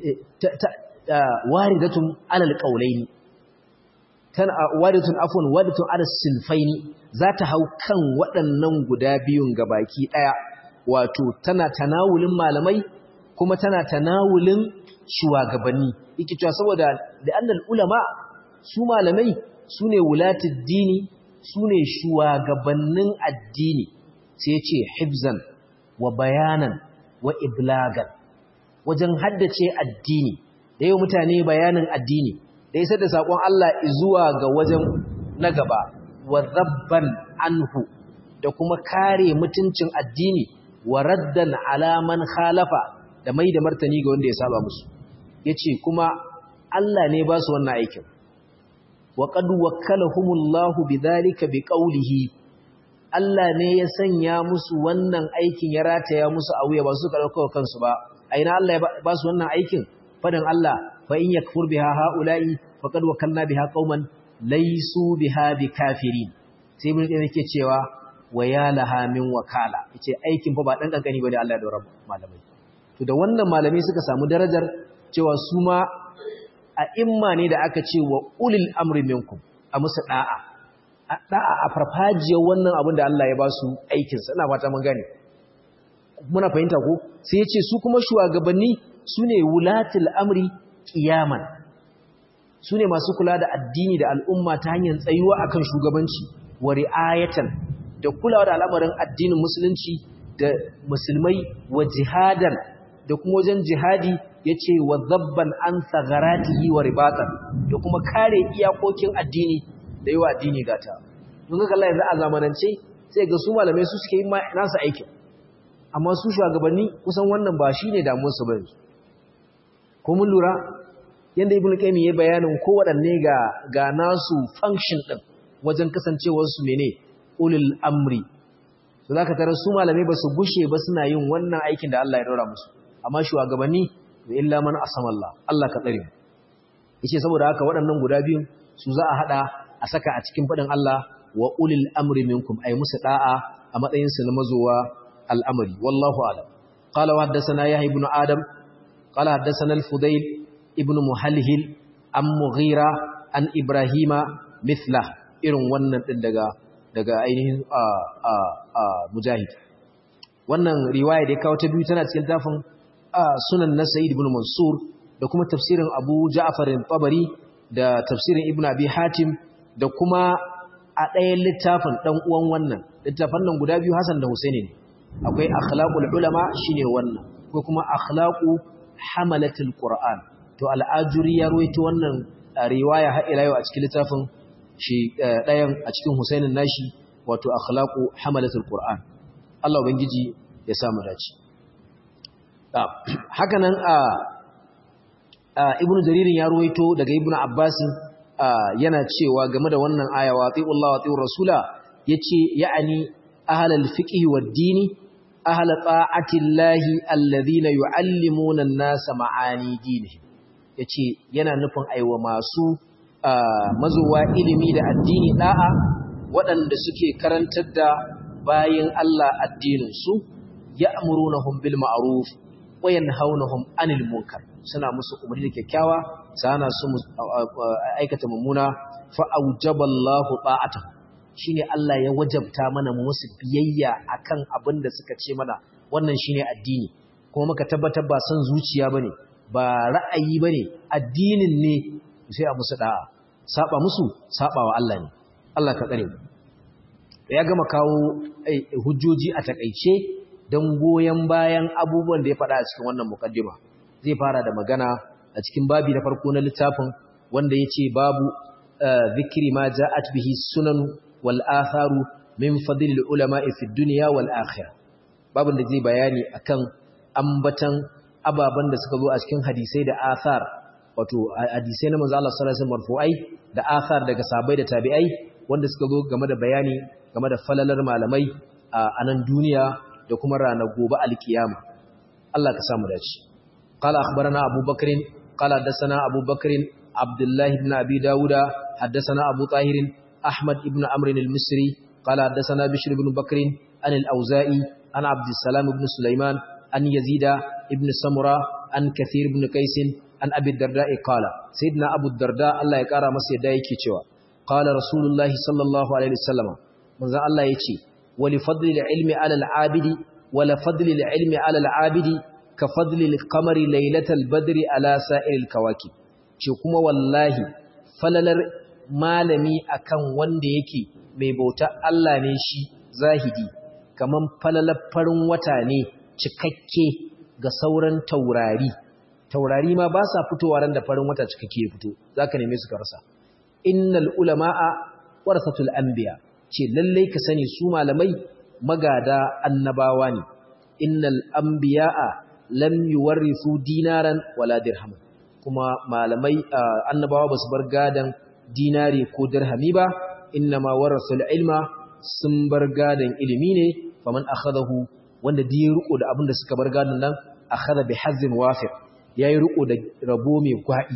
ta waridatun alal qawlaini tana waridatun afwan waridatun ala sinfaini za ta hau kan waɗannan guda biyun gabaki ɗaya wato tana tanawulin malamai kuma tana tanawulin shugabanni yake cewa saboda da annal ulama su malamai su ne wulatul dini su ne shugabannin addini sai ce hibzan wa bayanan wa iblagan wajen haddace addini da yau mutane bayanin addini da isar da saƙon Allah zuwa ga wajen na gaba wa zabban anhu da kuma kare mutuncin addini wa raddan alaman khalafa da mai da martani ga wanda ya saba musu yace kuma Allah ne ba su wannan aikin wa qad wakkalahumullahu bidhalika biqawlihi Allah ne ya sanya musu wannan aikin ya rataya musu a wuya ba su karɓa kansu ba aina Allah ya ba su wannan aikin fadan Allah fa in yakfur biha haula'i faqad wakalna biha qauman laysu biha bikafirin sai ibn qayyim yake cewa wa ya laha min wakala yace aikin fa ba dan kankani bane Allah ya daura malamai to da wannan malamai suka samu darajar cewa su ma a imma ne da aka ce wa ulil amri minkum a musu da'a a da'a a farfajiyar wannan abin da Allah ya ba su aikin sa ina fata mun gane muna fahimta ko sai yace su kuma shugabanni sune wulatul amri qiyaman sune masu kula da addini da al'umma ta hanyar tsayuwa akan shugabanci wa ri'ayatan da kulawa da al'amarin addinin musulunci da musulmai wa jihadan da kuma wajen jihadi yace wa zabban an sagaratihi wa ribatan da kuma kare iyakokin addini da yawa addini gata don ga Allah yanzu a zamanance sai ga su malamai su suke yi nasu aikin amma su shugabanni kusan wannan ba shine damuwar su bane ko mun lura yanda ibnu qayyim ya bayanin ko wadanne ga ga nasu function din wajen kasancewar su mene ulul amri to zaka tarar su malamai ba su gushe ba suna yin wannan aikin da Allah ya daura musu amma shugabanni to illa man asama Allah Allah ka tsare yace saboda haka waɗannan guda biyu su za a hada a saka a cikin fadin Allah wa ulil amri minkum ay musu da'a a matsayin su na mazowa al'amari wallahu a'lam qala wa haddathana yahya ibn adam qala haddathana al-fudayl ibn muhalhil an mughira an ibrahima mithla irin wannan din daga daga ainihin mujahid wannan riwaya da ya kawo ta biyu tana cikin tafin sunan na sa'id ibn mansur da kuma tafsirin abu ja'far tabari da tafsirin ibn abi hatim da kuma a ɗayan littafin ɗan uwan wannan littafan nan guda biyu hasan da husaini ne akwai akhlaqul ulama shine wannan ko kuma akhlaqu hamalatul qur'an to al'ajuri ya ruwaito wannan riwaya har ila yau a cikin littafin shi ɗayan a cikin husainin nashi wato akhlaqu hamalatul qur'an Allah ubangiji ya samu dace haka nan a ibnu jaririn ya ruwaito daga ibnu abbasin yana cewa game da wannan aya wa atiullah wa atiur rasula yace ya'ani ahlal fiqh wad dini ahl ta'atillahi alladhina yuallimuna an-nasa ma'ani dinihim yace yana nufin aiwa masu mazuwa ilimi da addini da'a waɗanda suke karantar da bayin Allah addinin su ya'murunahum bil ma'ruf wa yanhaunahum 'anil munkar suna musu umarni da kyakkyawa sana su aikata mummuna fa aujaballahu ta'atahu shine Allah ya wajabta mana musu biyayya akan abin da suka ce mana wannan shine addini kuma muka tabbatar ba san zuciya bane ba ra'ayi bane addinin ne sai a musu da'a saba musu sabawa Allah ne Allah ka tsare mu ya gama kawo hujjoji a takeice dan goyen bayan abubuwan da ya faɗa a cikin wannan mukaddima zai fara da magana a cikin babi na farko na littafin wanda ya ce babu zikiri ma ja'at bihi sunan wal atharu min fadlil ulama'i fi dunya wal akhirah babin da zai bayani akan ambatan ababan da suka zo a cikin hadisai da athar wato hadisai na manzo Allah sallallahu alaihi wasallam marfu'ai da athar daga sahabbai da tabi'ai wanda suka zo game da bayani game da falalar malamai a nan duniya da kuma ranar gobe alkiyama Allah ka samu dace قال أخبرنا أبو بكر قال حدثنا أبو بكر عبد الله بن أبي داود حدثنا أبو طاهر أحمد بن عمرو المصري قال حدثنا بشر بن بكر عن الأوزائي عن عبد السلام بن سليمان عن يزيد بن سمرة عن كثير بن قيس عن أبي الدرداء قال سيدنا أبو الدرداء الله يكارى مسيح دايكي قال رسول الله صلى الله عليه وسلم منذ الله يكي ولفضل العلم على العابد ولفضل العلم على العابد ka fadlil kamari lailatal badri ala sa'iril kawaki ce kuma wallahi falalar malami akan wanda yake mai bauta Allah ne shi zahidi kaman falalar farin wata ne cikakke ga sauran taurari taurari ma ba sa fitowa ran da farin wata cikakke ya fito zaka neme su ka rasa innal ulama'a warasatul anbiya ce lalle ka sani su malamai magada annabawa ne innal anbiya'a lam yuwarrisu dinaran wala dirham kuma malamai annabawa basu bar gadan dinari ko dirhami ba innama warasul ilma sun bar gadan ilimi ne faman akhadahu wanda da ya riko da abin da suka bar gadan nan akhadha bi hazzin wafir yayi riko da rabo mai gwadi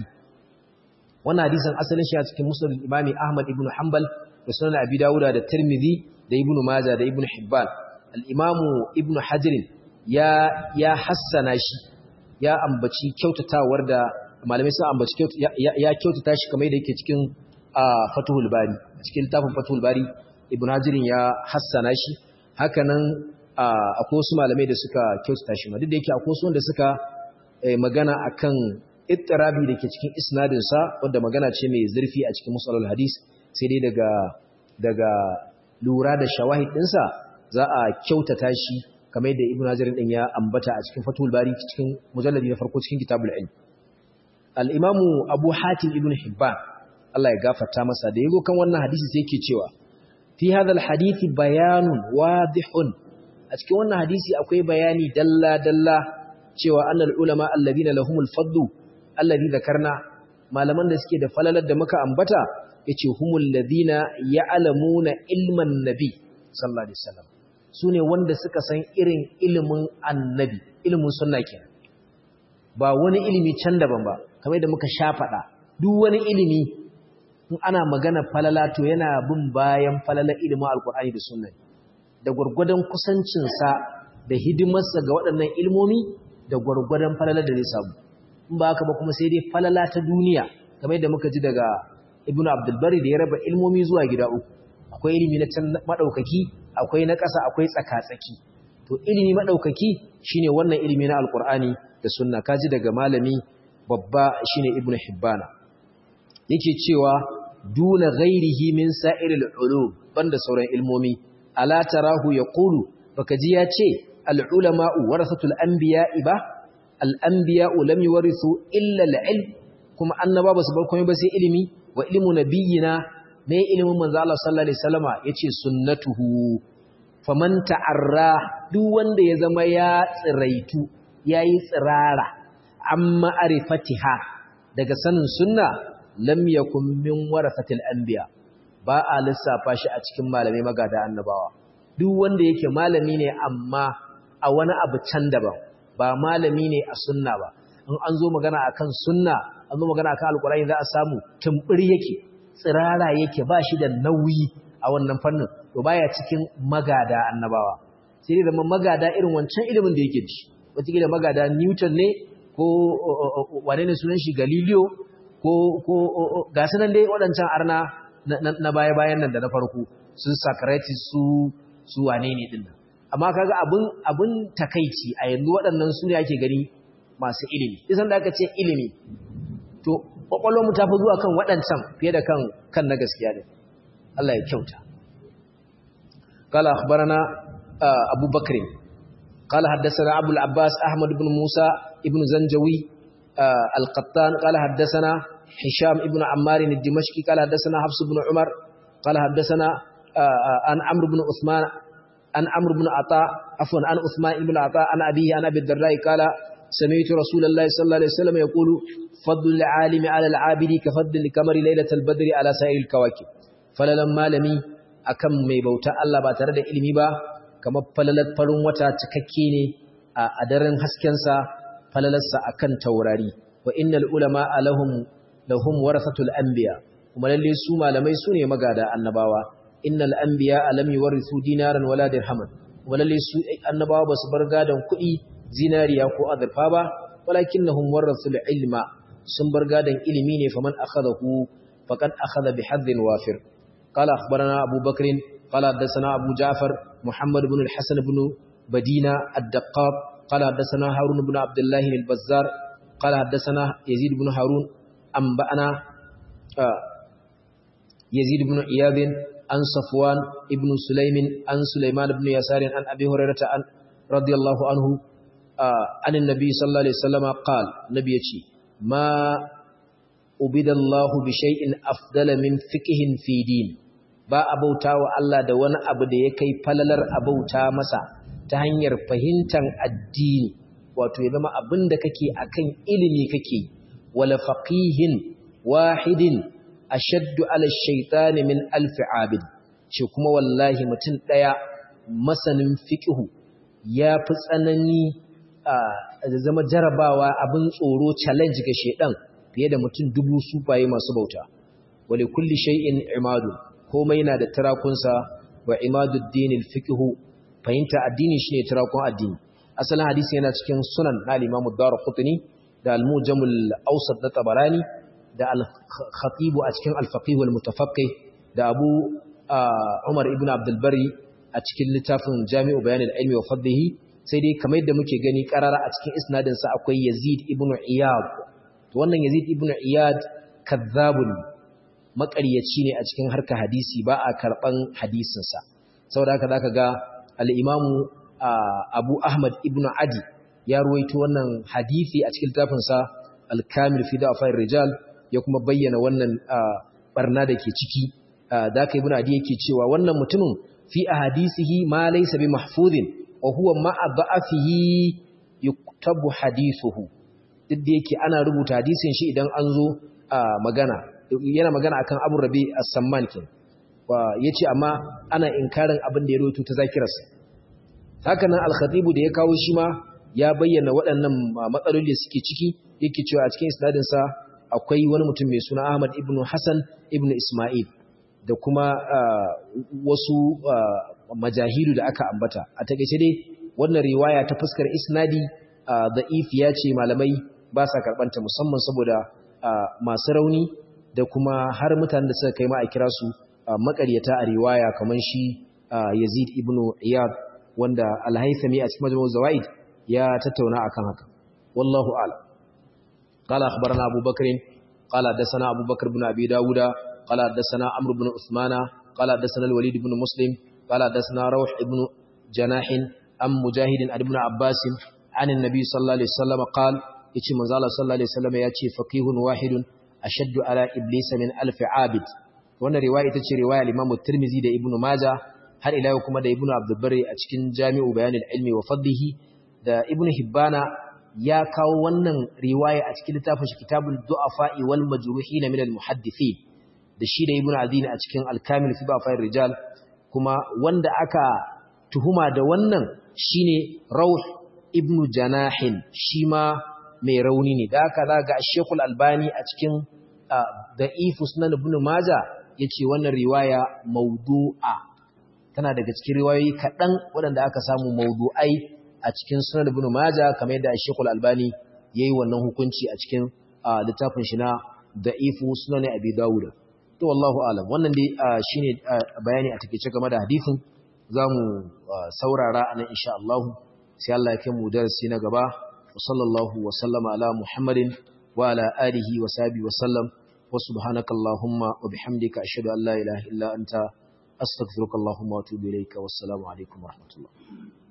wannan hadisin asalin shi a cikin musnad imami ahmad ibn hanbal da sunan abi dawuda da tirmidhi da ibn majah da ibn hibban al-imamu ibn hajr ya ya hassana shi ya ambaci kyautatawar da malamai sun ambaci ya kyautata shi kamar yadda yake cikin Fathul Bari cikin littafin Fathul Bari Ibn Hajar ya hassana shi hakanan akwai wasu malamai da suka kyautata shi ma duk da yake akwai wasu wanda suka magana akan ittirabi da ke cikin isnadin sa wanda magana ce mai zurfi a cikin musalul hadis sai dai daga daga lura da shawahid ɗinsa za a kyautata shi kamar yadda ibnu hajar din ya ambata a cikin fatul bari cikin mujalladi na farko cikin kitabul ilm al-imamu abu hatim ibn hibban Allah ya gafarta masa da yago kan wannan hadisi sai yake cewa fi hadha al-hadith bayanun wadihun a cikin wannan hadisi akwai bayani dalla dalla cewa annal ulama alladhina lahumul fadlu alladhi dhakarna malaman da suke da falalar da muka ambata yace humul ladina ya'lamuna ilman nabi sallallahu alaihi wasallam sune wanda suka san irin ilimin annabi ilimin sunna kenan ba wani ilimi can daban ba kamar da muka sha faɗa duk wani ilimi in ana magana falala to yana bin bayan falala ilimin alkur'ani da sunna da gwargwadon kusancinsa da hidimarsa ga waɗannan ilmomi da gwargwadon falala da zai samu in ba haka ba kuma sai dai falala ta duniya kamar da muka ji daga ibnu abdulbari da ya raba ilmomi zuwa gida uku akwai ilimi na can madaukaki akwai na ƙasa akwai tsaka-tsaki to ilimi madaukaki shine wannan ilimi na alkur'ani da sunna kaji daga malami babba shine ibnu hibbana yake cewa duna ghairihi min sa'iril ulum banda sauran ilmomi ala tarahu yaqulu baka ji ya ce al ulama'u warasatul anbiya'i ba al anbiya'u lam yuwarithu illa al ilm kuma annaba basu bar komai ba sai ilimi wa ilmu nabiyina ne ilimin manzo Allah sallallahu alaihi wasallama yace sunnatuhu faman ta'arra duk wanda ya zama ya tsiraitu yayi tsirara amma arifatiha daga sanin sunna lam yakun min warasatil anbiya ba a lissafa shi a cikin malamai magada annabawa duk wanda yake malami ne amma a wani abu can daban ba malami ne a sunna ba in an zo magana akan sunna an zo magana akan alqur'ani za a samu tumbur yake tsirara yake ba shi da nauyi a wannan fannin to baya cikin magada annabawa sai da magada irin wancan ilimin da yake ci wata magada Newton ne ko wane ne sunan shi Galileo ko ga su nan dai waɗancan arna na baya-bayan nan da na farko su Socrates su su wane ne din amma kaga abin abin takeici a yanzu waɗannan su ne ake gani masu ilimi isan da aka ce ilimi to kwakwalwar mu tafi zuwa kan waɗancan fiye da kan kan na gaskiya ne Allah ya kyauta قال أخبرنا أبو بكر قال حدثنا أبو العباس أحمد بن موسى ابن زنجوي القطان قال حدثنا هشام ابن عمار الدمشقي قال حدثنا حفص بن عمر قال حدثنا عن عمرو بن عثمان عن عمرو بن عطاء عفوا عن عثمان بن عطاء عن أبيه عن أبي الدرداء قال سمعت رسول الله صلى الله عليه وسلم يقول فضل العالم على العابد كفضل القمر ليلة البدر على سائر الكواكب فلما لمي akan mai bauta Allah ba tare da ilimi ba kamar falalar farin wata cikakke ne a daren haskensa falalarsa akan taurari wa innal ulama lahum lahum warasatul anbiya kuma lalle su malamai su ne magada annabawa innal anbiya lam yuwarithu dinaran wala dirhaman kuma lalle su annabawa ba su bar gadan kuɗi zinariya ko azurfa ba walakinnahum warathul ilma sun bar gadan ilimi ne faman akhadahu faqad akhadha bihadhin wafir قال أخبرنا أبو بكر قال حدثنا أبو جعفر محمد بن الحسن بن بدينة الدقاق قال حدثنا هارون بن عبد الله البزار قال حدثنا يزيد بن هارون أنبأنا يزيد بن إياب عن صفوان ابن سليم عن سليمان بن يسار عن أبي هريرة عن رضي الله عنه عن النبي صلى الله عليه وسلم قال نبي ما أبد الله بشيء أفضل من فقه في دين ba a bauta wa Allah da wani abu da ya kai falalar a bauta masa ta hanyar fahimtar addini wato ya zama abin da kake akan ilimi kake wala faqihin wahidin ashaddu ala shaytani min alf abid ce kuma wallahi mutum daya masanin fiqhu ya fi tsanani a zama jarabawa abin tsoro challenge ga shedan fiye da mutum dubu sufaye masu bauta wali kulli shay'in imadu komai na da tarakunsa wa imadu dinil fiqhu fahimta addini shine tarakun addini asalin hadisi yana cikin sunan na al-Imam ad-Darqutni da al-Mujam al-Awsat da Tabarani da al-Khatib a cikin al-Faqih wal-Mutafaqqih da Abu Umar ibn Abdul Bari a cikin littafin Jami'u Bayan al-Ilmi wa Fadlihi sai dai kamar yadda muke gani karara a cikin isnadin sa akwai Yazid ibn Iyad to wannan Yazid ibn Iyad kazzabun maƙaryaci ne a cikin harka hadisi ba a karɓan hadisinsa saboda haka zaka ga al-Imam Abu Ahmad ibn Adi ya ruwaito wannan hadisi a cikin littafinsa Al-Kamil fi Da'afai Rijal ya kuma bayyana wannan barna da ke ciki da aka ibn Adi yake cewa wannan mutumin fi ahadisihi ma laysa bi mahfuzin wa huwa ma'a da'afihi yuktabu hadithuhu duk da yake ana rubuta hadisin shi idan an zo magana yana magana akan Abu Rabi as-Samman kin ya ce amma ana inkarin abin da ya roto ta zakirarsa haka nan al-khatibu da ya kawo shi ma ya bayyana waɗannan matsaloli da suke ciki yake cewa a cikin isnadinsa akwai wani mutum mai suna Ahmad ibn Hassan ibn Ismail da kuma wasu majahilu da aka ambata a takeice dai wannan riwaya ta fuskar isnadi da'if ya ce malamai ba sa karɓanta musamman saboda masu rauni da kuma har mutanen da suka kai ma a kira su makaryata a riwaya kamar shi Yazid ibn Iyad wanda Al-Haythami a cikin Majmu' Zawaid ya tattauna akan haka wallahu a'lam qala akhbarana Abu Bakr qala hadathana Abu Bakr ibn Abi Dawud qala hadathana Amr ibn Uthman qala hadathana Al-Walid ibn Muslim qala hadathana Rawh ibn Janah am Mujahid ibn Abbas عن النبي صلى الله عليه وسلم قال يتي منزل الله صلى الله عليه وسلم ياتي فقيه واحد أشد على إبليس من ألف عابد wannan riwaya ita ce riwaya al-Imam Tirmidhi da Ibn Majah har ila yau kuma da Ibn Abdul Barri a cikin Jami'u Bayanil Ilmi wa Fadlihi da Ibn Hibbana ya kawo wannan riwaya a cikin littafin shi Kitabul Du'afa'i wal Majruhin min al-Muhaddithin da shi da Ibn Adin a cikin Al-Kamil fi Ba'fa'ir Rijal kuma wanda aka tuhuma da wannan shine Rawh Ibn Janahin shi ma mai rauni ne da aka zaga Sheikh Al-Albani a cikin Da'if Sunan Ibn Majah yace wannan riwaya maudu'a tana daga cikin riwayoyi kaɗan waɗanda aka samu maudu'ai a cikin sunan ibn majah kamar yadda Sheikh Al-Albani yayi wannan hukunci a cikin littafin shi na da'ifu sunan Abi Dawud to wallahu alam wannan dai shine bayani a takeice game da hadisin zamu saurara anan insha Allah sai Allah ya kai mu darasi na gaba wa sallallahu wa sallama ala Muhammadin wa ala alihi wa sahbihi wa sallam وسبحانك اللهم وبحمدك أشهد أن لا إله إلا أنت أستغفرك اللهم وأتوب إليك والسلام عليكم ورحمة الله